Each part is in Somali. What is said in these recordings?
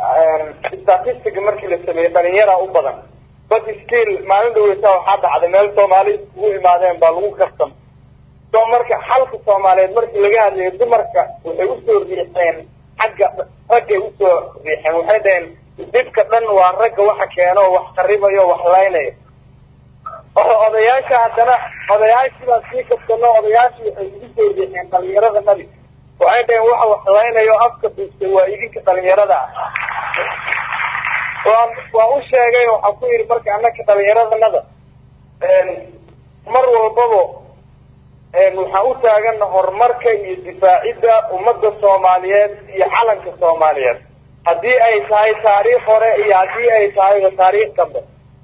statistic markii la sameeyey dhalinyara u badan but still maalin dhaweysa waxaa dhacday meel soomaali iskugu imaadeen baa lagu kastam so marka xalka soomaaliyeed markii laga hadlayo dumarka waxay usoo riixeen xagga raggay usoo riixeen waxay dhaheen dhibka dhan waa ragga waxa keeno oo wax qaribayo wax laynayo odayaasha haddana odayaashii baa sii kabsano odayaashii waxay igu soo riixeen dhalinyarada nabi waxay dhaheen waxa wax laynayo afka duustay waa idinka dhalinyarada ah waa waa u sheegay waxaa ku yidhi marka anaka dhalinyaradannada mar walbaba waxaan u taagana horumarka iyo difaacidda ummadda soomaaliyeed iyo calanka soomaaliyeed haddii ay tahay taariikh hore iyo haddii ay tahayba taariikh dambe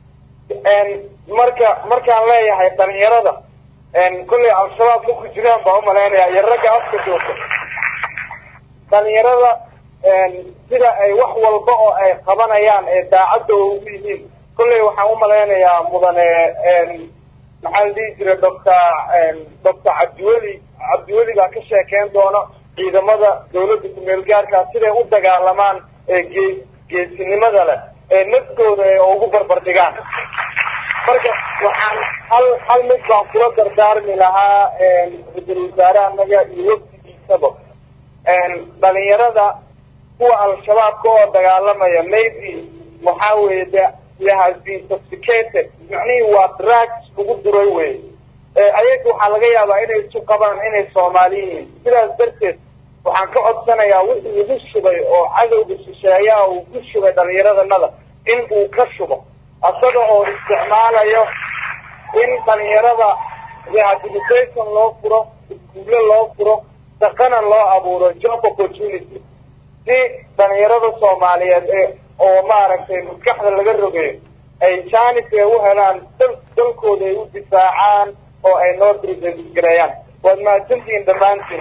marka markaan leeyahay dhalinyarada kollay al-shabaab ma ku jiraan baa umalaynaya iyo ragga afka jooga dhalinyarada sida ay wax walba oo ay qabanayaan ee daacadda ugu yihiin kollay waxaan umalaynayaa mudane maxaa la dhihi jira doctor doctor cabdiweli cabdiweli baa ka sheekeyn doona ciidamada dawladda kumeel gaarkaa siday u dagaalamaan ee gee geesinimada leh ee naftooda ee ugu barbar dhigaan marka waxaan hal hal mid baan kula dardaarmi lahaa ra-iisul wasaare anaga iyo wafdigiisaba dhalinyarada kuwa al-shabaabka oo dagaalamaya maybe waxaa weeye de they has been sophisticated macnihii waa drugs lagu duray wey ayaga waxaa laga yaabaa inay isu qabaan inay soomaali yihiin sidaas darteed waxaan ka codsanayaa wixii lagu shubay oo cadowga shisheeyaha uu ku shubay dhalinyaradanada in uu ka shubo isaga oo isticmaalayo in dhalinyarada rehabilitation loo furo iskuulle loo furo shaqana loo abuuro job opportunity si dhalinyarada soomaaliyeed ee oo maaragtay maskaxda laga rogeeyo ay janis ay u helaan dal dalkooda ay u difaacaan oo ay noo gareeyaan waad mahadsantihiin dhammaantiin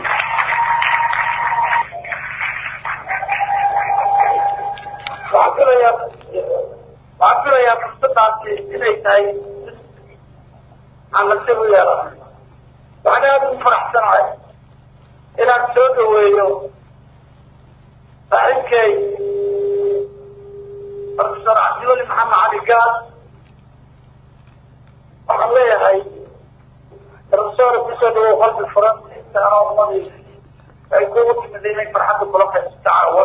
waxaan filayaa waxaan filayaa fursadaasi inay tahay aan nasiib u yeelana waxaan aada ugu faraxsanahay inaan soo dhaweeyo saaxiibkay professor cabdiweli maxamed cali gaas waxaan leeyahay professor kusoo dhawow qalbi furan intaana ummadii ay kugu timid inay farxadda kula qaysto caawa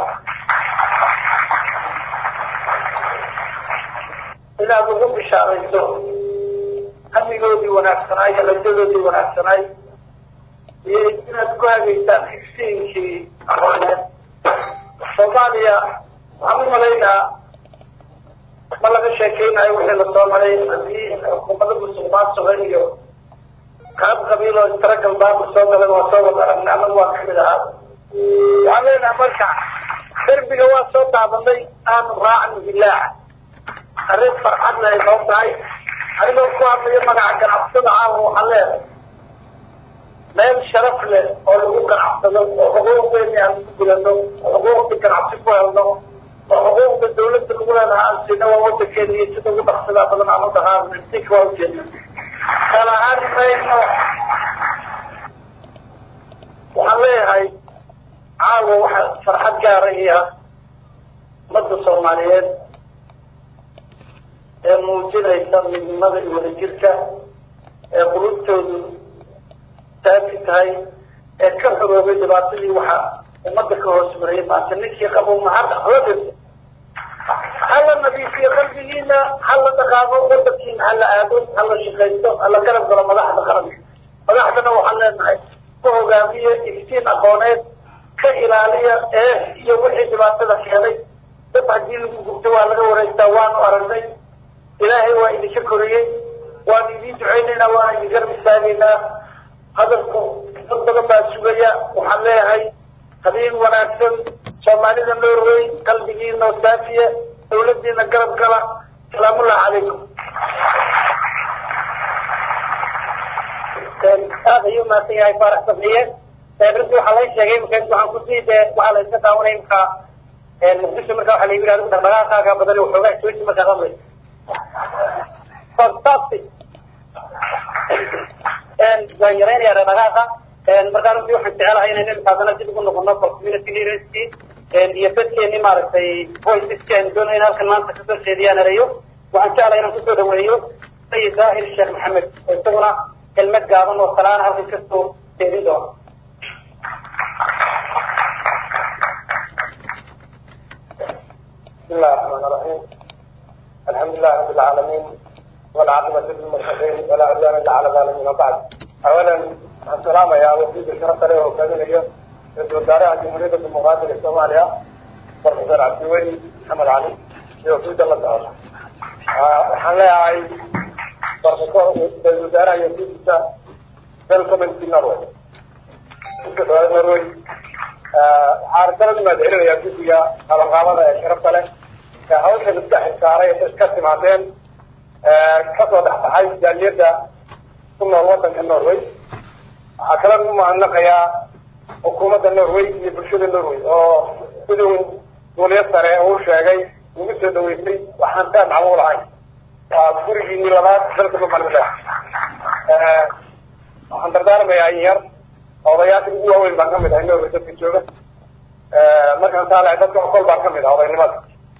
inaad ugu bishaarayso hamigoodii wanaagsanaay iyo rajadoodii wanaagsanaay iyo inaad ku hagaysaan xigsiinkii aqooneed soomaaliya waxaan u malaynaa ma laga sheekeynayo wixii lasoo maray haddii xukuumada musuqmaasuqa iyo qaab qabiil oo istaragal baanku soo galan waa soo wada aragnay anagu waa kamid ahaa waxaan leenahay marka derbiga waa soo daabanay aanu raacno bilaaca arrin farxad leh ay noo tahay anigoo ku hadlayo magaca ganacsada caawa waxaan leedahay meel sharaf leh oo lagu ganacsado oo xuquuqdeeni aan ku gulano oo xuquuqda ganacsi ku helno oo xuquuqda dawladda lagu leedaha aan siina waa wadankeena iyo sida ugu dhaqsadaa badan aan u dhaqaaqno sika waa ujeedna kala ahaan mayno waxaan leeyahay caawa waxa farxad gaara iyo ummadda soomaaliyeed ee muujinaysa midnimada iyo wadajirka ee qulubtoodu taafi tahay ee ka xoroobay dhibaatadii waxa ummadda ka hoos marayay maanta ninkii qabo mahadda hala dirto hala nadiifiyo qalbigiina hala dhaqaaqo wadankiina hala aado hala shaqaysto hala garab galo madaxda qaranka madaxdana waxaan leenahay ku hogaamiye iftiin aqooneed ka ilaaliya ee iyo wixii dhibaatada keenay dad haddii lagu gubto waa laga wareegtaa waanu aragnay ilaahay waa idinka koriyey waanu idiin duceynaynaa waana idin garab istaagaynaa hadalku dad badan baa sugaya waxaan leeyahay habeen wanaagsan soomaalida norway qalbigiina oo saafiya dawladiina garab gala salaamullahi calaykum aad ayuu mahadsan yahay faarax sabriye runtii waxaa laga sheegay markaas waxaan kusii de waxaa la iska daawanay markaa muqdisho marka waxaa la yidhi adigu dhaqdhaqaaqaaga badan waxoogaa jooji markaa qadlay fantastic waan yaraynayaa dhaqdhaqaaqa markaa runtii waxaan jecelahay inaynu imikaadana dib ugu noqono for community leaderskii iyo dadkeeni maaragtay voiceski aynu doonay in halkan maanta kasoo jeediyaan erayo waxaan jeclay inaan kusoo dhaweeyo sayid daahir sheekh maxamed oo isaguna kelmad gaaban oo salaana halkan kasoo jeedin doona بسم الله الرحمن الرحيم الحمد لله رب العالمين والعاقبة للمتقين ولا عدوان إلا على الظالمين وبعد أولا السلام يا وفيد الشرف له وكذا اليوم رئيس وزراء جمهورية المقاتل الصومالية بروفيسور عبد الوهي محمد علي وفيد الله تعالى waxaan leeyahay barfakor ra-isul wasaaraha iyo fiidisa welcoming norway iska dhawaad norway waxaan kaloo mahadcelinayaa guddiga qabanqaabada ee sharafta leh ee hawshan iska xilsaaray ee iska timaadeen kasoo dhexbaxay jaaliyadda ku nool wadanka norway waxaa kaloo u mahadnaqayaa xukuumadda norway iyo bulshada norway oo siduu duuliya sare uu sheegay ugu soo dhaweysay waxaan taa macmuul ahayn waa gurigiini labaad dalka somaliland waxaan dardaarmayaa in yar odayaasha ugu waaweyn baan kamid ahay norway dadka jooga markaan saalahay dadka okol baan kamid ah odaynimada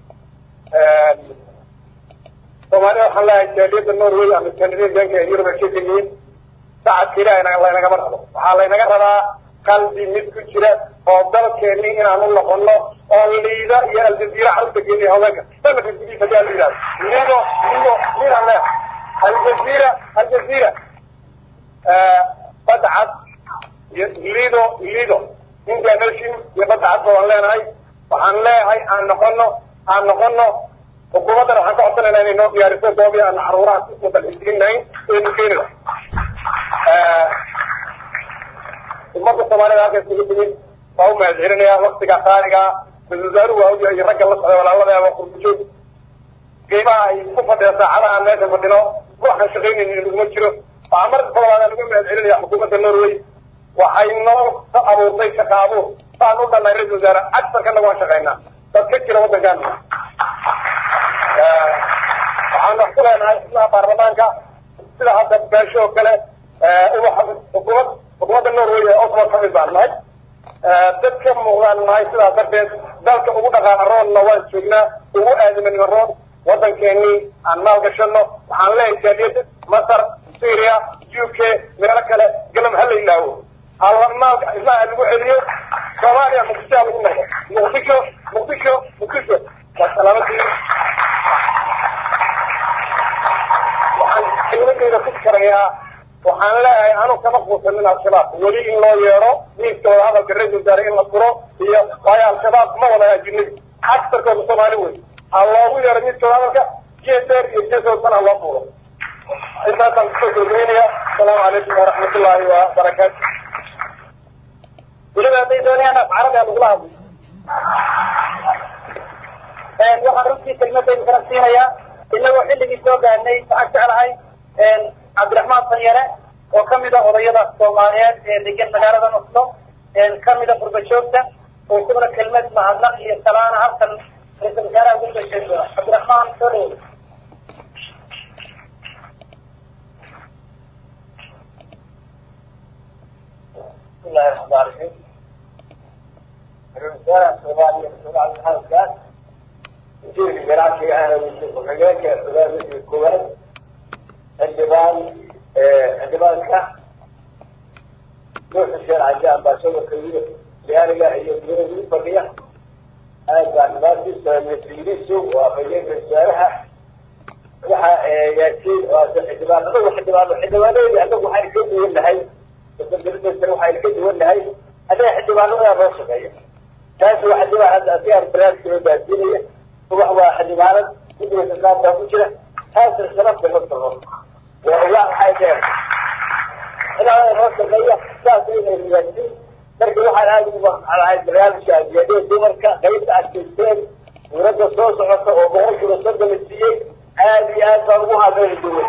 soomaalida waxaan leeyahay jaaliyadda norway ama scandinavianka ee yurub ay ka yihiin sacadka ilaah laynagama rabo waxaa laynaga rabaa qalbi mid ku jira oo dalkeeni inaan u noqono oo liida iyo aljaziira carruurta geeniya haweenka sanadka gudihiisa ayaa la yidhahda liido liido liidaan leeyahay aljaziira aljaziira badda cad iyo lido lido indian ocean iyo badda cad baan leenahay waxaan leeyahay aan noqono aan noqono xukuumaddana waxaan ka codsanayna inay noo diyaariso goobi aan caruuraha ku dalxiisiinayn eenu keenida ummadda soomaalida halka isugu timid waa u mahadcelinaya waktiga qaaliga ra-isul wasaaruhu waa ogyahay iyo ragga la socday walaaladaaba qurbujoog qiimaha ay ku fadhiya saacadaha aan meesha fadhino waxaan shaqaynaynin naguma jiro waxaa marka koowaad aan uga mahadcelinaya xukuumadda norway waxay noo ka abuurtay shaqa abuur saan u dhanay ra-isul wasaare agsarkana waan shaqaynaa dad ka jira waddankan waxaan wax ku leenahay xubnaha baarlamaanka sida hadda beesho oo kale ubaxa xukuumad xukuumadda norway ee oslo ka mid baan nahay dad ka muuqdaan nahay sidaas darteed dalka ugu dhaqaala roonna waan joognaa ugu aadimanima roon waddankeenii aan maalgashano waxaan leeyahay jaaliyadda masar syria u k meelo kale galam ha la ilaawo alla maalka ilmaha lagu celiyo soomaaliya muqdisho ha lagu noqdo muqdisho muqdisho muqdisho waa salaamadii waxaan kelmadeyda ku karayaa waxaan leeyahay anu kama quusanin al-shabaab weli in loo yeedho miiska wada hadalka ra-isul wasaare in la furo iyo waayo al-shabaab ma wada ajinabi agsarkooda soomaali wey ha loogu yeedho miiska wada hadalka jeedeer iyo jeesoosan ha loo fuuro intaasaan kusoo gurgeynaya asalaamu calaykum waraxmat ullaahi wabarakaatu weliba hadday doonayaan af carabi a lagula hadlo waxaan runtii kelmadaynu kala siinayaa inagoo xilligii soo gaadhnay waxaan jeclahay cabdiraxmaan sanyare oo kamid a odayada soomaaliyeed ee degan magaalada oslo kamid a qurbajoogta oo isaguna kelmad mahadnaq iyo salaana halkan ra-isul wasaaraha ugu soo sheegi doona cabdiraxmaan soo dhawo بسم الله الرحمن الرحيم الرسالة الصومالية مسؤول عن الحركات وزير الجراحة في أهل وحاجات أولاد مثل الكويت الجبال الجبال كه نوح الشارع جاء باسوة كبيرة لأرجع هي الجنوب البقية هذا الناس من التجريسو وفجيب الشارع waxa yaasiin oo xildhibaan anagu xildhibaan xildhibaanadii anagu waxay ka duwan nahay dadka waxay ka duwan nahay anaga xildhibaanada loo shaqeeya taas waa xildhibaan hadda asigaar barnaamijka loo gaarsiinaya ubax waa xildhibaanad guddiga sakaabkaa ku jira taasna sharafta ma taho waa ubax waxay dheer xildhibaanada loo shaqeeya saas inay riyaasiin marka waxaan aada ugu macnahay barnaamijka adiyadee dumarka qaybta adkaysteen dowladda soo socota oo boqolkiiba soddon la siiyey aad iyo aad baan ugu hadlay duwan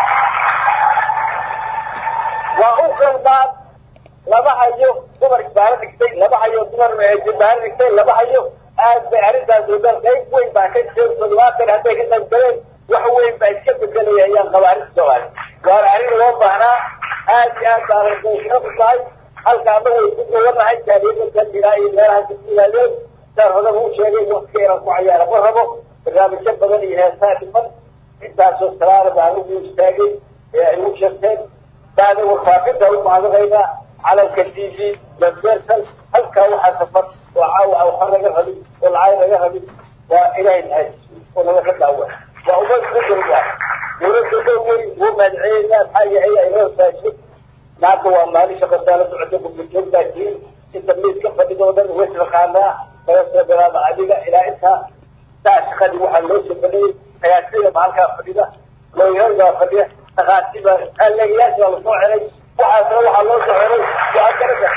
waa u qalbaan lama hayo dumar isbaaro dhigtay lama hayo dumar isbaaro dhigtay lama hayo aad bay arrintaas odan qayb weyn baa ka jira toddobaatan hadday ka qayb galeen wax weyn baa iska bedelaya ayaan qaba arrinta soomaali waana arrin loo baahnaa aad iyo aad baa arrintaysna ku tahay halka anagu way ku duwanahay jaaliyada kan jiraa iyo meelaha ka yimaadeen saan hodaga u sheegay waktiga inaan ku cayaara ma rabo barnaamijyo badan iyo heesaa dhiman intaasoo salaada baan ugu istaagay ee ay u sheegteen baada warfaafinta u mahadanaynaa calanka t v universal halkaa waxaa safar oo caawa waxa laga rabin oo lacag laga rabin waa ilaahay nahay oo naga ka daawa waa umad bedel waa dawladda dhow wey wuu mahadcelinaynaa maxaa yahay ay noo saashay maanta waa maalin shaqasaala socota gurbajoog baa tihin inta miiska fadhidoo dhan way taqaanaa laga soo bilaaba adiga ilaa intaa saa shaqadii waxaa loo soo fadhiyey hayaasida baa halkaa fadhida looyaal baa fadhiya dhaqaati baa aleegayaasha baa lasoo xelay waxaasna waxaa loo soo xelay waa garada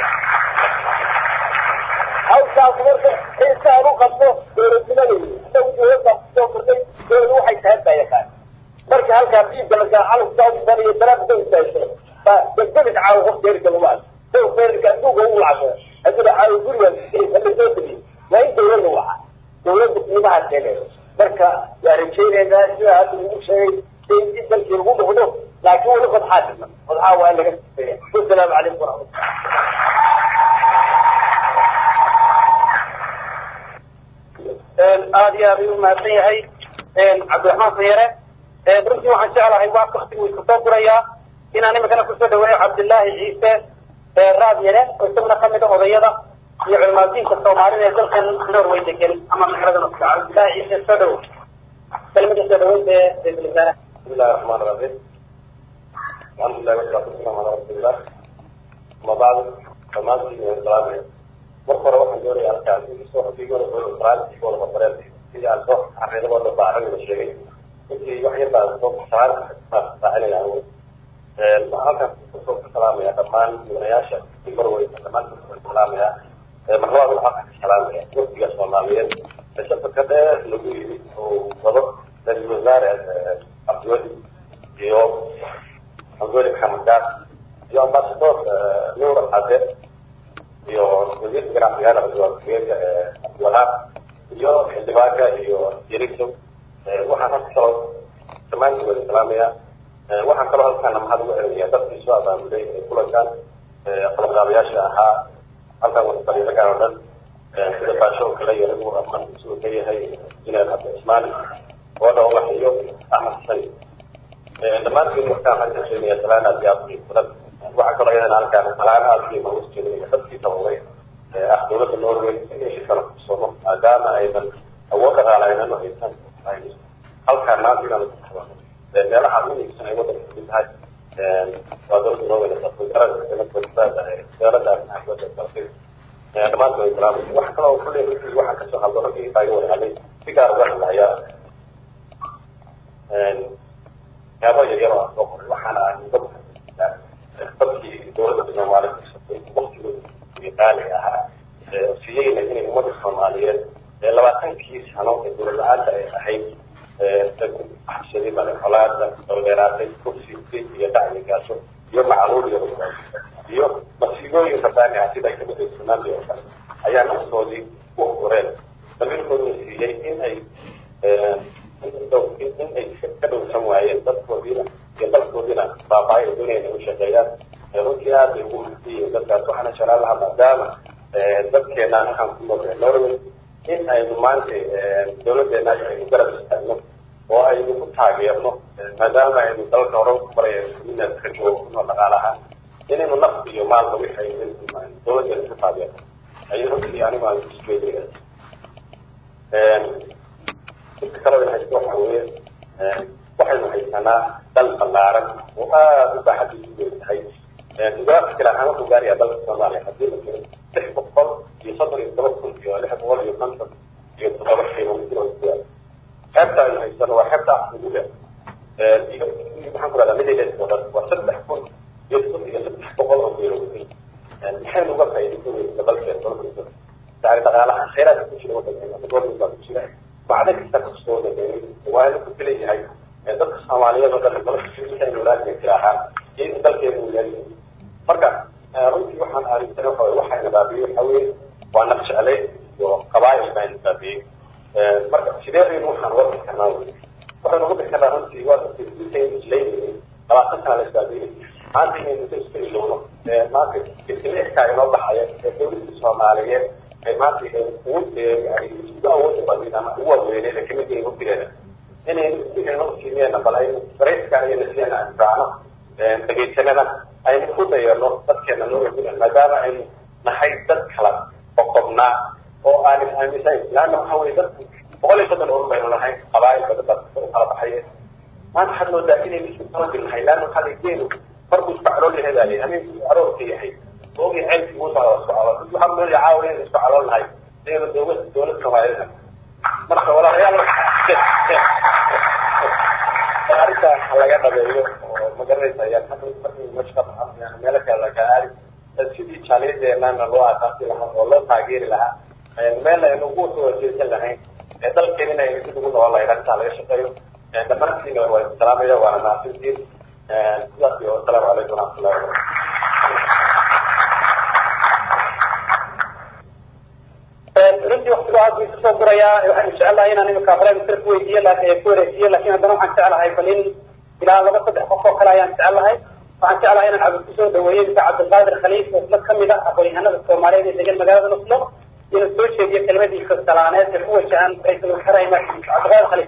hawshaas marka xiisaan u qabto dowladnimada isagu dowladda kusoo kordhay dowladu waxay tahay baa yaqaan marka halkaa diinka lagaa calankaa u bariyo daraabka istaagto baa degdegis caawo qof deerka lagu arko dow deerka adduunka ugu lacagto haddii caawo guriga lasoo degiyo waa in dowladda waca dowladda qiimaha keeneeyo marka waa rajaynaynaa sida hadda ugu sheegay in dalkii lagu noqdo laakiin weli fadxaa dhiman fadxaa waa in laga sifeeya wasalaamu calaykum waraxmatullah aada iyo aad ayuu umahadsan yahay cabdiraxmaan sanyare runtii waxaan jeclahay waa waktigu iska soo gurayaa inaan iminkana kusoo dhaweeyo cabdillaahi ciise raad yare oo isaguna kamid a odayada iyo culimaadiinka soomaalida ee dalkan norway degan ama magaalada norka cabdillaahi ciise soo dhawo kelmada soo dhaweynta ee ra-isul wasaare بسم الله الرحمن الرحيم الحمد لله والصلاة والسلام على رسول الله أما بعد فما في السلام عليكم مرة واحد دوري أركان يسوع في يقول في الإسرائيل في يقول مصريات في أسوأ عرض ولا بعرض من الشيء كنت يوحي بعد صوت إسرائيل فعلي الأول هذا صوت السلام يا كمان من ياشا في مروي كمان السلام يا محور الحق السلام يا وقت يا صوماليين شفت كده لقي وضبط للوزارة عبدالولي iyo cabdiweli maxamed gaas iyo ambasador nuur alxadeed iyo wasiirka ganacsiga nabadgelyada abdiwalaab iyo xildhibaanka iyo yeriso waxaan halka kaloo dhammaantii wada salaamaya waxaan kaloo halkaana mahad ugu celinaya dadkii soo abaabulay ee kulankan qalabqaabayaasha ahaa halkan wada fadhiisakan oo dhan sida baasho oo kale iyo anigu aman isugu ka yahay inaan abdi cismaani oo dhowlax iyo axmed xusani dhammaantiin waxkaan waxaan ka sheegaya salaan aad iyo aad u badan waxaa kaloo iyadana halkaan salaan aad iyo ugu jeedinaya dadkii tababaray ah dowladda norway in shirkana kusono maadaama aynan awood dhaqaale aynan haysan halkaan maanta inaan ku qabano meelaha muhiimsan ay waddanka kamid tahay waa dowladda norway wasaaradda arrimaha dibadda dalkay dhammaantood ay salaamay waxa kaloo kulley runtii waxaan kasoo hadlo raggii baa iga wada hadlay si gaar uga hadlayaa yaabo yaryar oo aan soo qoray waxaana ahay dad dadkii dowladda soomaaliya kusatay waktigooda iyo qaaliga ahaa siiyeyna inay ummadda soomaaliyeed labaatankii sano ee dowlad la-aanta ay ahayd xabsaday male colaada daldheeraatay kursi dib iyo dhacyo gaaso iyo macluul iyo iyo masiibooyin rabbaani ah sida kamid ah tsunami oo kale ayaa naftoodii u horeen damiirkooduna siiyey in ay in ay ka dhowrsan waayeen dadkoodiina iyo dalkoodiina baabaayo ay doonayaan inay u shaqeeyaan runtii aad bay ugu mahadsanyihiin dadkaas waxaana jeclaan lahaa maadaama dadkeena halkaan ku nool norway in aynu maanta dowladdeena aynu garab istaagno oo aynu ku taageerno maadaama aynu dalka hore ku baraya inaad ka joogo ku nool dhaqaalaha inaynu naf iyo maalba wixii aynu dowladdeena ku taageerno ayay runtii anigu aan isjeedinaya inta kaloo haysto waxa weeye waxaynu haysanaa dal ballaaran oo aada u baaxadiisu weyn tahay digaagta kale ahaan wuxuu gaarayaa dalka soomaaliya haddii la jiro lix boqol iyo soddon iyo toban kun iyo lix boqol iyo konton iyo toddoba kilomitr oo isku yaal xeebta aynu haysano waa xeebta axmuduga iyo maxaan ku rahdaa middle oo dhan waa saddex kun iyo iyo saddex boqol oo kilomitr maxaynu uga faa'iidaysanaysa dalkeena dalka yani dhaqaalaha khayraadka ku jira waddankeena gobolka baa ku jira bacda kasta kastoo waa inu ku filayahay dadka soomaaliyeed oo dhan nolosha walaadka jiraahaa iyo in dalkeena uu leeyahay marka runtii waxaan aaminsan waxa waxayna baabiyey waxa weye waa naf jeclay iyo qabaayil baa ina baabiyey marka sidee aynu waxaan uga bixi karnaa waxaynu uga bixi karnaa runtii waa dadka isleynayay labaatan sana la isbaabiyey maanta inaynu inta iska ilowno maanta ilka inoo baxaya ee dowladda soomaaliyeed ay maanta ugu ay isku awooda badin ama ugu waaweyneen ee kamid yihiin hubtigeeda inay inaynu siimeen bal aynu dareyska iyo nasiyan aan raacno dhegaysanada aynu ku dayano dadkeena noo wajina maadaama aynu nahay dad kala qoqobnaa oo aanan aaminsayn laanna waxa weye dadku boqol iyo soddon urur baynu nahay qabaa'il badan baa u kala baxaye maanta waxaad moodaa inaynu isku talabil nahay laanna waxaa la geenu markuu isku calool yahay baa leeyahay habeenkii aroorka yahay oogii ceelkii uu socda isku calool waxaa moodaa caawa inaynu isku calool nahay inaynu dowlad dowlad soomaalida marka walaalayaal arrintan ha laga dhabeeyo oo magaranaysa ayaan markii meesha ka baxan meelo kale laga aadi sidii jaaliyadeenana loo aasaasi lahaa oo loo taageeri lahaa meel aynu ugu soo jeesan lahayn ee dalkeenina aynu dib ugu noqon lahayn arrintaa laga shaqeeyo dhammaantiina waa salaamaya waana mahadsantiin sidaas iyo asalaamu calaykum waraxmatullahi wabarakatu runtii waktiga aad buu isusoo gurayaa waxaan jecelahay inaan imika hore misir ku weydiiyo ku wareejiyo lakin haddana waxaan jeclahay bal in ilaa laba saddex qof oo kale ayaan jecelahay waxaan jeclahay inaan cabdi kusoo dhaweeyo ninka cabdilqaadir khaliif oo isla kamid ah aqoon-yahanada soomaaliyeed ee degan magaalada nuslo inuu soo jeediyo kelmadiisa salaaneed ee ku wajahan ra-iisul wasaaraha imaarkiisa cabdilqaadir khaliif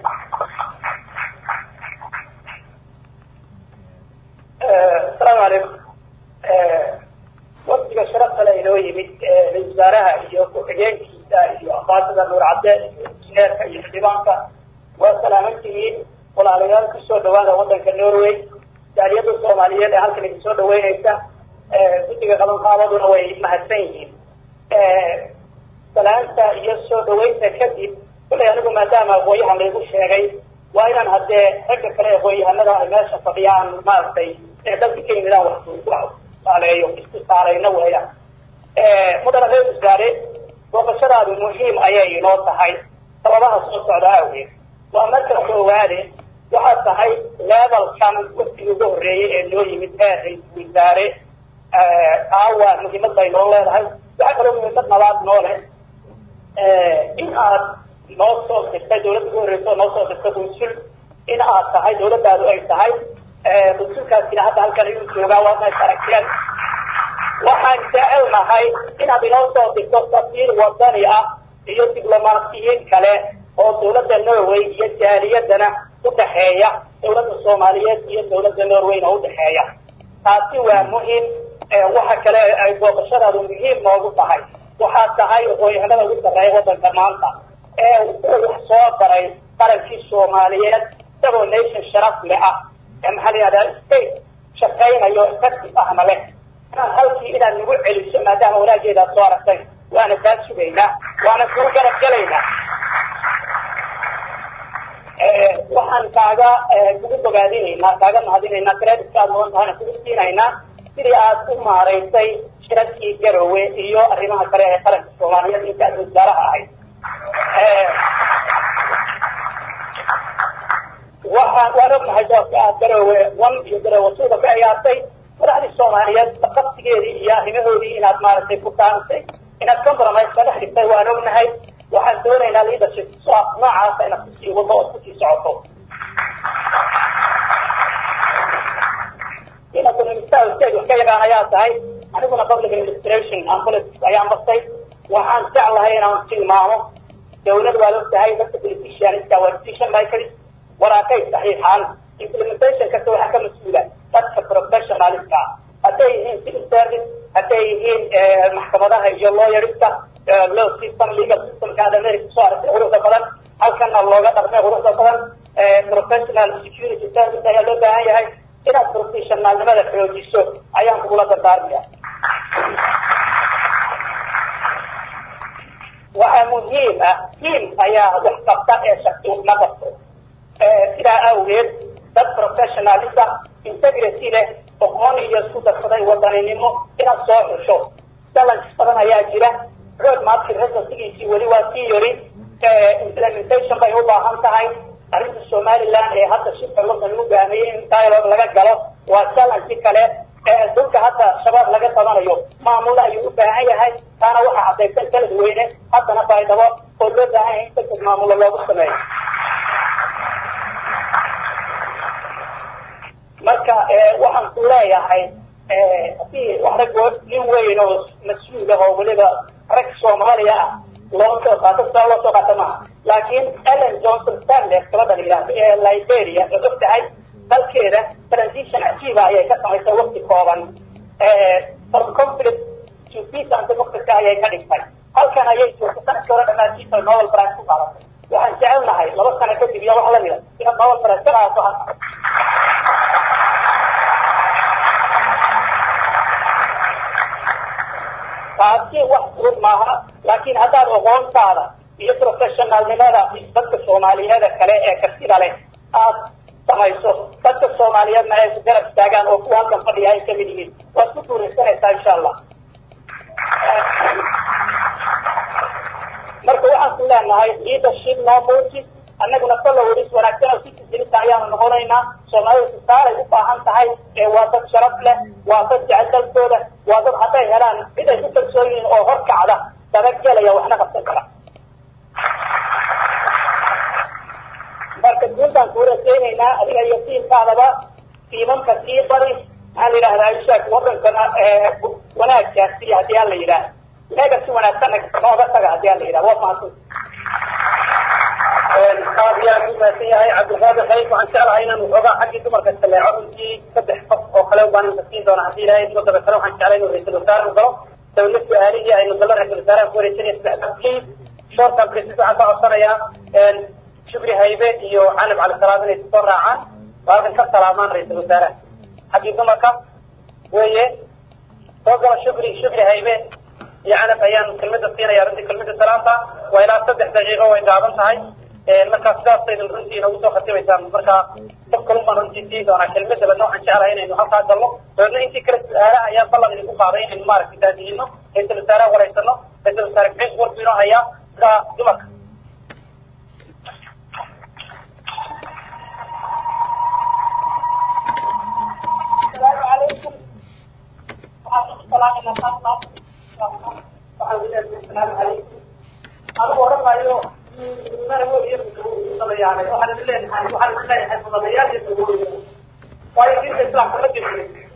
asalaamu calaykum waktiga sharafta le inoo yimid ra-isul wasaaraha iyo ku-xigeenkiisa iyo ambaasada nuur cadde iyo injineerka iyo xildhibaanka waa salaaman tihiin walaalayaal kusoo dhawaada wadanka norway jaaliyada soomaaliyeed ee halkan idin soo dhaweyneysa guddiga qabanqaabaduna way mahadsan yihiin salaanta iyo soo dhaweynta kadib kullay anigu maadaama aqoon-yahan laygu sheegay waa inaan haddee ragga kale aqoon-yahanada ay meesha fadhiyaan maaragtay ee dalka ka yimidaan wax saaleeyo isku saarayna weeyaan mudana reer wasaare booqashadaadu muhiim ayay inoo tahay sababaha soo socda awgeed waa marka koowaade waxaad tahay levelkan waftigii ugu horreeyey ee noo yimid ee ra-isul wasaare aawa muhiimad bay noo leedahay waxaa kaloo muhiimad nabaad noo leh in aad noo soo dirtay dawladda ugu horreysa oo noo soo dirtay bunsul in aad tahay dawladdaadu ay tahay bunsulkaasina hadda halkan ayuu joogaa waadna is aragteen waxaan jecelnahay inaad inoo soo dirto safiir wadani ah iyo diblomaasiyiin kale oo dawladda norway iyo jaaliyadana udhaxeeya dawladda soomaaliyeed iyo dawladda norwayna udhaxeeya taasi waa muhim waxa kale ay booqashadaadu muhiim noogu tahay waxaad tahay aqoon-yahanada ugu sarreeya wadanka maanta ee wax soo baray qarankii soomaaliyeed isagoo nation sharaf le ah ee maxaa la yihahdaa state shaqaynayo effective ahna leh inaad halkii inaad nagu celiso maadaama wanaageedaad soo aragtay waana kaa sugaynaa waana kuu garab gelaynaa waxaan kaaga kugu bogaadinaynaa kaaga mahadinaynaa creditka aad mudan tahayna kugu siinaynaa sidii aad u maaraysay shirarkii garowe iyo arrimaha kale ee qaranka soomaaliyeed inta aad wasaaraha ahayd waxaan waan ognahay doorka aad garowe one iyo garowe tuuba ka ciyaartay madaxdii soomaaliyeed qabsigeedii iyo arrimahoodii inaad maaragtay ku taantay inaad compromise ka dhex dhigtay waan ognahay waxaan doonaynaa leadership noocaasa inaad kusii wado ood kusii socoto inaad minister state wax ka yaqaan ayaa tahay aniguna public administration and politics ayaan bartay waxaan jeclahay inaan tilmaamo dawlad waad og tahay dadka politicianska waa decision makers waraaqay saxiixaan implementation kasta waxaa ka mas-uula dadka professionalska hadday yihiin civil service hadday yihiin maxkamadaha iyo lawyerska law system legal systemka aad america kusoo aragtay quruxda badan halkana looga dhaqmay quruxda badan professional security service ayaa loo baahan yahay inaad professionaalnimada xoojiso ayaan kugula dardaarmaya waxaa muhiim ah team ayaa wax qabta ee shaqsi ma qabto sidaa awgeed dad professionalisa integrity leh aqoon iyo isku darsaday wadaninimo inaad soo xusho challenge badan ayaa jira road market residencygiisii weli waa sii yori implementation bay u baahan tahay arrinta somaliland ee hadda shirka london lagu gaamiyey in dialogue laga galo waa challenge kale dhulka hadda shabaab laga tabanayo maamul ayuu u baahan yahay taana waxaa cadaysan kaladweyne haddana baydhabo oo loo baahan yahay in degdeg maamulo loogu sameeyo marka waxaan ku leeyahay hadii rag nin weyn oo mas-uul ah oo weliba rag soomaaliya ah loo soo qaato sidaa loo soo qaata maaha laakiin ellen johnson stanles gabadha la yidhahdo ee liberia oo og tahay dalkeeda transition cajiiba ayay ka samaysay wakti kooban from conflict to peace and democracy ayay ka dhigtay halkan ayay joogtay sanadkii hore dhammaantiisa nobel prize ku qaadatay waxaan jecelnahay laba sano kadib iyo wax lamida inaad nobel prize ka qaadato halka taasi wax fudud maaha laakiin haddaad aqoontaada iyo professionalnimada dadka soomaaliyeeda kale ee kartida leh aad samayso dadka soomaaliyeedna ay ku garab istaagaan oo kuwa halkan fadhiya ay kamid yihiin waad ku guuraysanaysaa insha allah marka waxaan ku leenahay leadership no motive annaguna followers wanaagsan oo citizenka ayaanu noqonaynaa soomaalida tusaalay u baahan tahay ee waa dad sharaf leh waa dad jecel dalkooda waa dad hadday helaan cid ay ku kalsoon yihiin oo horkacda dabagelaya waxna qabsan kara marka guul baan ku raseynaynaa adiga iyo tiimkaadaba tiimanka sii bari maxaa la yidhahdaa ishaak wadankana wanaaggaasi haddii aan la yidhaah leega si wanaagsan nooga taga haddii aan la yidhaha waa mahadsan aad iyo aad u mahadsan yahay cabdilqaadir khayf waxaan jeclahay inaan waxoogaa xaggii dumarka saleeco runtii saddex qof oo kale baan inta siin doona haddii ilaahay digo dabeetana waxaan jeclay inuu ra-iisul wasaare u galo dawla su-aalihii aynu galo ra-isul wasaaraha ku wareejinaya saddex please short and precis waxaan ka codsanayaa shukri haybe iyo canab calisalaam inay soo raacaan oo halkan ka salaamaan ra-iisul wasaaraha xaggii dumarka weeye soo galo shukri shukri haybe iyo canab ayaan kelmada siinaya runtii kelmada salaanta waa ilaa saddex daqiiqo way gaaban tahay markaa sidaasaydan runtii inagu soo khatimaysaan markaa qof kalun baan runtii sii doonaa kelmada badna waxaan jeclahay inaynu halkaa galno dabeedna intii kale su-aalaha ayaan ballan idinku qaaday inaynu maaragtay daadiyino ra-iisul wasaaraha wareysano ra-isul wasaare bixis warbu inoo hayaa markaa dumarka السلام عليكم ورحمة الله وبركاته السلام عليكم أنا أقول ما يو أنا أقول يوم صلى يعني وأنا الليل هاي وأنا الليل هاي صلى يعني يقول ويجي الإسلام كله جميل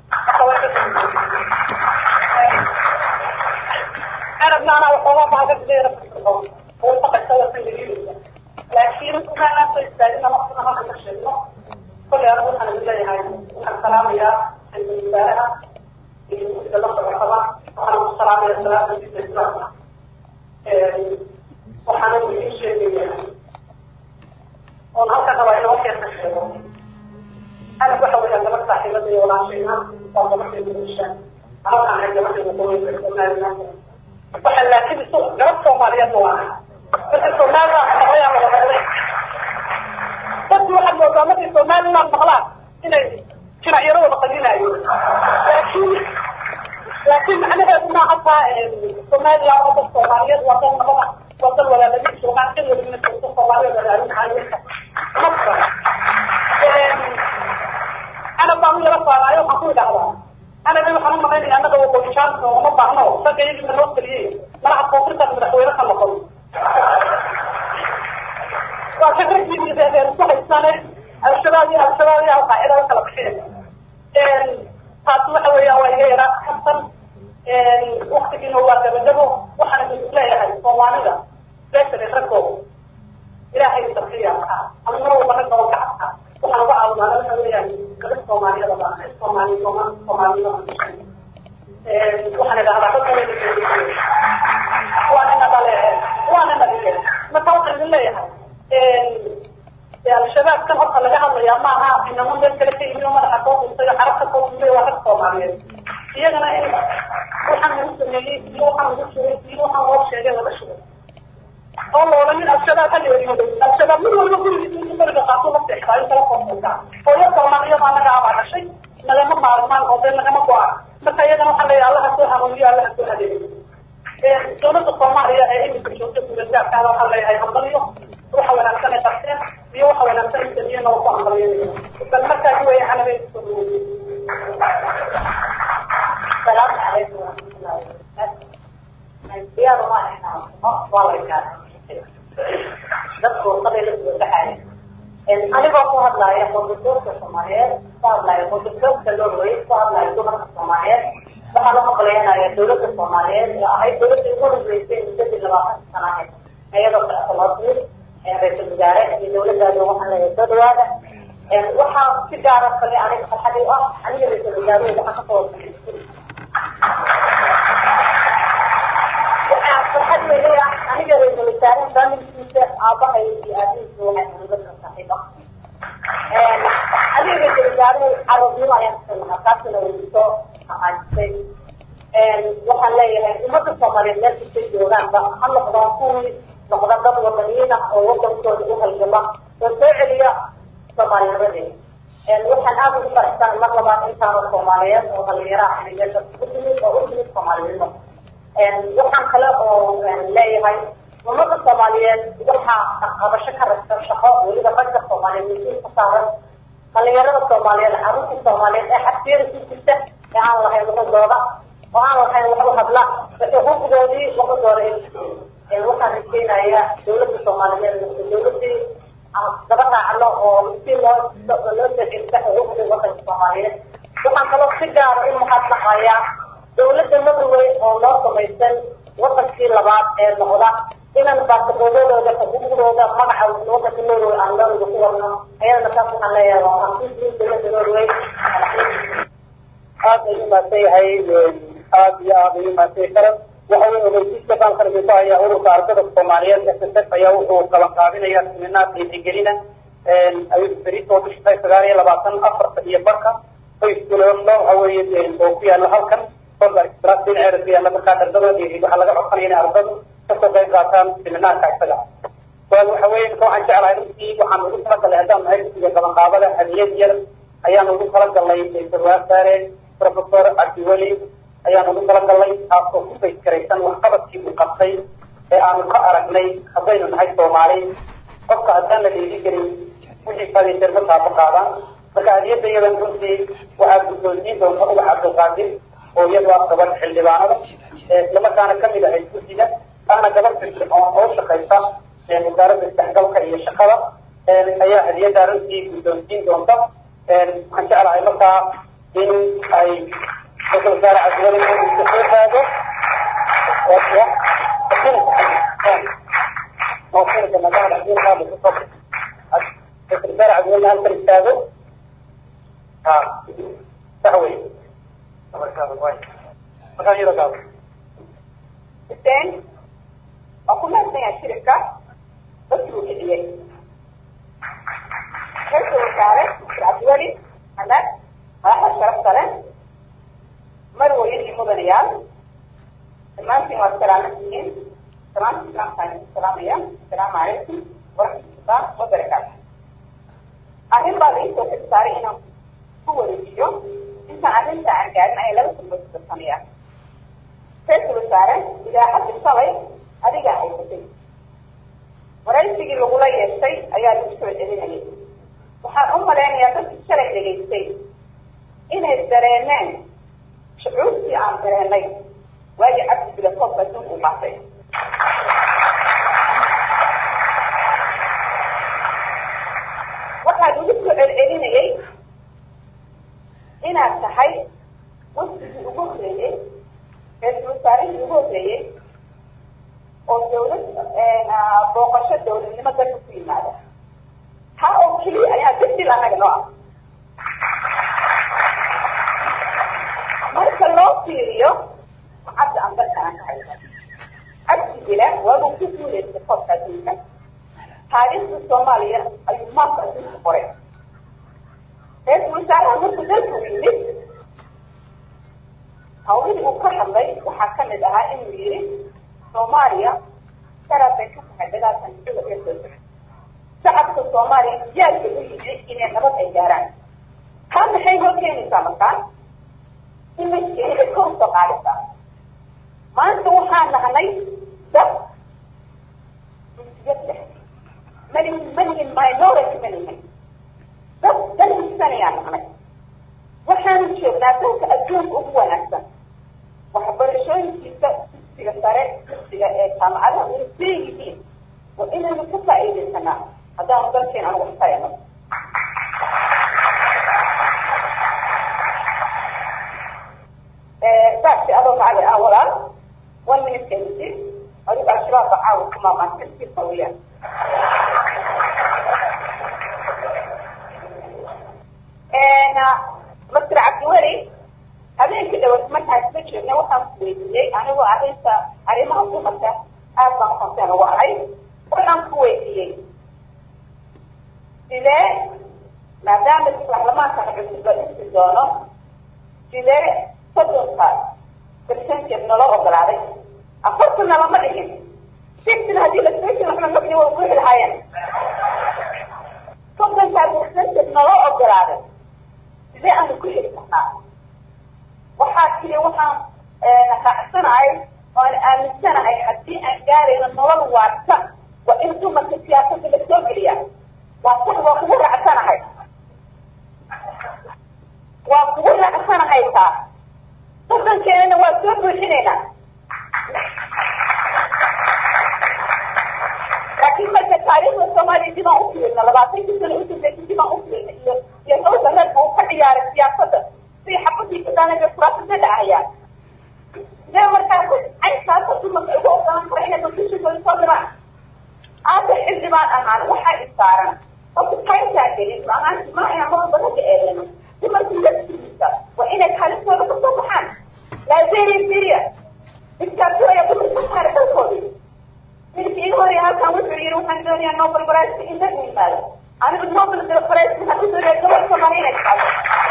أنا ابن أنا وحوام ما قد لي رفض هو فقط سوى سنجيل لكن كان تستاهل نقصنا ما كنت كل يوم أنا بالله هاي السلام يا المساء waxaan salaamaya salaada diinta islaamka waxaana idiin sheegaya oon halkan rabaa inoo keenta sheego anag waxa weeyaan gabadh saaxiibada iyo walaashayna waa gabadheeda bulsha halkaan ahay gabadheeda qoyska somaliland waxa laakiin isu gabadh soomaaliyeed ma waahay marka somaliland maqlayaan wada maqlay dadku waxaad moodaa markay somaliland maqlaan inay jinacyaro wada qaninaayo laakiin laakiin macnaheedu ma hataa soomaaliya waa dad soomaaliyeed waa dad nabada waa dad walaaladiin joogaan cid walibana joogto soomaaliyeed walaalin caaliyinka marka ana baan u yara faanaayo waxaan ku idhahdaa anaga waxaan u malaynaya annaga waqooyijaanka uma baahno ragga iyagina loo taliyey malaha koonfurtaas madaxweyne ka noqon waa ka raggii reer isku haysane al-shabaab iyo al-shabaab iyo al-qaacida la kala bixin taasi waxa weeyaan waa iga yaraa kabsan waktigiina waa gabagabo waxaana is leeyahay soomaalida beeshan raggooda ilaahay sarfiya ama mar walba ragga oo gacabka waxaan uga caawinaa waxa weeyaan gabadh soomaaliyada baa cid soomaali soomaalida waxaan idhahdaa ragga waa nina dhalee waa nina dhige marka waxaan idin leeyahay al-shabaab kan horta laga hadlayaa maaha inamo meel kale ka yimi oo madaxa koo dhuntay oo xarabka koo dhuntay waa rag soomaaliyeed iyagana in waxaan lagu sameeyey iyo waxaan lagu shugay iyo waxaan loo sheegay laga shugay oo la odhanin al-shabaab ha leerimaday al-shabaab mid walba gurigiisa intu beriga qaato la seexdaayo kala koosaysaa oo yar kalena iyada anaga abaa dhashay nagama maarmaan oo dee nagama go-a marka iyagana waxaa leeyahay allaha soo hanuuniyo allaha soo hadeeyo dowladda soomaaliya ee iminka joogta gudagaarkaada waxaa leeyahay hambaliyo waxa wanaagsan ay qabteen iyo waxa wanaagsan ay samiyeen oo ku hambalyeynaya bal markaasi weeye anaga isku السلام عليكم ورحمة الله وبركاته. الزيارة ما احنا والله كان dadku qabiil u dhaxay in aniga ku hadlayo qodobka Soomaaliyeed ku hadlayo qodobka Norway ku hadlayo dumarka Soomaaliyeed waxaa la maqleynaya dawladda soomaaliyeed ee ahayd dawladda ugu horreysay muddadii labaatan sana ahayd iyadoo socotoloodir ra-iisul wasaare iyo dawladdaada waxaan leeyahay soo dhawaada waxaa si gaara kale aniga farxad u ah aniga ra-iisul wasaaruhu waxaan kasoo waxaa farxad weyn ah aniga ra-iisul wasaare familkiisa aabahay iyo aabihiisa waxay dawladda saaxiib ah aniga ra-isul wasaaruhu carabnimo ayaan kasanaha taasina way soo aqaajisay waxaan leeyahay ummadda soomaaliyeed meel kastay joogaanba ha noqdaan kuwii noqda dad wadaniyiin ah oo wadankooda u halgama oo soo celiya soomaalinimadeeda waxaan aada ugu faraxsan mar labaad intaano soomaaliyeed oo dhalinyaraha xiligeeda u timid oo u timid soomaalinimo waxaan kale oo leeyahay ummadda soomaaliyeed waxaa qabasho ka ragsan shaqo weliba ragga soomaaliyeed masuul ka saaran dhalinyarada soomaaliyeed carruurta soomaaliyeed ee xabsiyada ku jirta ee aan lahayn luqadooda oo aan lahayn waxu hadla xuquuqdoodii luqadooda ay waxaan rajeynayaa dawladda soomaaliyeed dawladii daba raacno oo si loo loo soceliso xuquuqdii wadanka soomaaliyeed waxaan kaloo si gaara u mahadnaqayaa dawladda norway oo noo samaysan wadankii labaad ee noqda inaan baasaqoodadooda xuquuqdooda magaca wadanka norway aan norway ku wadno ayadana taas waxaan leeyahay waa mahadsantiin dawladda norway aad ayuu mahadsan yahay aad iyo aad ayuu mahadsan karan waxa uu ogeysiiska baalkarmiso ayaa ururka ardada soomaaliyeed s s f ayaa wuxuu qaban qaabinaya siminaar qiixigelina ayuu berito bisha sagaal iyo labaatan afarta iyo barka qoyskulo waxa weeye oo ku yaala halkan kolba express dhinaceeda ku yaala markaa ardada waxaa laga codsanaya inay ardadu kasoo qayb qaataan siminaarka isaga suaal waxa weeye marka waxaan jeclahay runtii waxaan ugu talagalay haddaan nahay dugsiga qaban qaabada hadiyad yar ayaan ugu talagalnay sarwasaare professor cabdiweli ayaan ugu talagalnay taasoo ku bayskaraysan waxqabadkii uu qabtay ee aanu ka aragnay haddaynu nahay soomaali qofka haddaan la dhiiri gelin wixii fadhiisan ma taabo qaadaan marka hadiyadda iyadan runtii waxaa guddoonsiin doonta ubax cabdulqaadir oo iyadu ah gabadh xildhibaanada islamarkaana kamid ahayd guddiga ahna gabadh firfircoon oo shaqaysa wasaaradda isdhexgalka iyo shaqada ayaa hadiyadda runtii guddoonsiin doonta waxaan jeclahay markaa in ay ra-isul wasaare cabdiweli uu soo taago ra-isul wasaare cabdiweli halkan istaago ha sax wey markaan iyada gaabo xuseen waa ku mahadsan yahay shiribka dadkii uu kiciyey ra-isul wasaare cabdiweli xamed madaxda sharafta leh marwayin iyo mudanayaal dhammaantiin waad salaamantihiin salaamta islaamkaan idin salaamaya asalaamu calaykum waraxmatullah wabarakaatu arrin baa laii soo xilsaaray inaan ku wareejiyo intaan arrinta aan gaarin ayaa laba kulmood kudarsanaya ra-isul wasaare idaaxadii shalay adigaa haysatay waraysigii lagula yeeshay ayaa lagu soo celinayay waxaan u malaynayaa dadkii shalay dhegaystay inay dareeneen shucuurtii aan dareenay waayo cabdi bilakoobka adduunka u qaatay waxaa lagu soo celcelinayay inaad tahay wafdigii ugu horreeyey ra-isul wasaarihii ugu horreeyey oo dawlad booqasho dawladnimo dalka ku yimaada taa oo keliya ayaa degdil annaga noo ah marka loo fiiriyo cabdi aan dalkana ka haysa cabdi bila waabuu ku guuleystay koobka adduunka taariikhda soomaaliya ayuu maanta adduunka qoray ra-isul wasaaraha markuu dalka yimid hawlihii uu ka hadlay waxaa kamid ahaa inuu yihi soomaaliya sharaf bay ka tahay dagaalkan sida ee soo socda shacabka soomaaliya diyaarka u yimi inay nabad ay gaaraan taa maxay hor keenaysaa markaa imajkeeni ay kor usoo qaadaysaa maanta waxaan nahnay dad jinsiyad leh malihin malihin minority malihin dad dalhisanayaan nahnay waxaanu joognaa dalka adduunka ugu wanaagsan waxbarashooyinkiisa dugsiga sare dugsiga ee jaamacadaha way seeyihiin waa inaynu ka faa'iidaysanaa haddaanu dalkeena aan wax tayano saa racdi ah walaal one minute kenisi adigu al-shabaab ba caawa ku maamaan kansiisa weyaan masr cabdiweli habeenkii dhawad markaan isla joogna waxaan ku weydiiyey anigoo arrinta arrimaha dumarka aad baan konteen ugu ahay waxaan ku weydiiyey sidee maadaama baarlamaankan cusub la dhisi doono sidee soddonka percentage naloo ogolaaday afartana lama dhigin sixtina haddii la station waxna maqli waa buuxi lahaayeen soddonkaa percentage naloo ogolaaday sidee aanu ku heli karnaa waxaa tiri waxaan raacsanahay oan aaminsanahay haddii aan gaarayno nolol waarta waa in dumarka siyaasadda la soo geliya waa sax waa kugu raacsanahay waa kugu raacsanahay taa soddonkeennana waa soo buuxinaynaa laakiin marka taariikhda soomaaliya dibaan u fiirna labaatankii sano udambeysay dibaan u fiirna iyo iyo hawsa reerka uu ka ciyaaray siyaasadda si xabadii kadaanaga kuraasada dhacayaan sidee markaa caynkaasa dumarka ugu ogolan kara inay constitutionkooda soo diraan aada xildhibaan ahaan waxaa isaaran horta kayntaa gelin maahaanti ma inaan mar walba raga eedeyno dumarku laftiisa waa inay kaalintooda kasoo baxaan lazeria syria dictatoraya dumarka ka saara dalkoodii midka iga horaya halkan wuxuu yihi waxaan doonayaa nobel prize in la yimaado anigu nobel prize waxaan u doonaya gobol soomaaliya inay qaado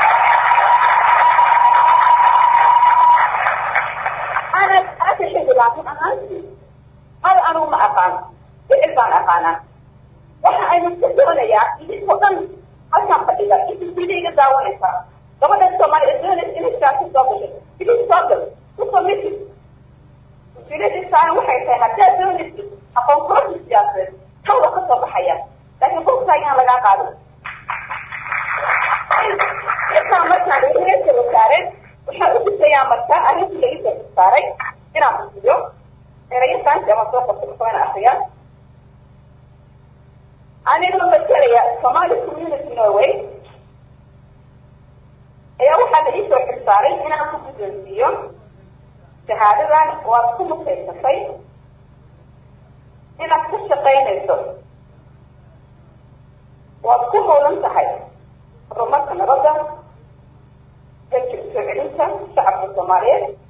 ana hada xildhibaan run ahaantii hal anigu ma aqaano ficil baan aqaanaa waxa aynu ka doonayaa idinkoo dhan halkaan fadhiga inta sida iga daawanaysa gabadha soomaaliya doonaysa inay siyaasa soo gasho idin soo gal kusoo misi usiladiisaan waxay tahay haddaad doonaysid aqoon kororsi siyaasadeed hawda ka soo baxaya laakiin bogtaagaan lagaa qaado intaa markaan reerka wasaareen waxaan u disayaa marka arrintii la isoo saaray inaan usiyo erayasaanti ama soo qorto kusoona akriyaa anigoo matalaya somali community norway ayaa waxaa la iisoo xilsaaray inaan ku guddoonsiiyo shahaadadan waad ku mutaysatay inaad ka shaqaynayso waad ku howlan tahay horumarka nabadda ka soo celinta shacabka soomaaliyeed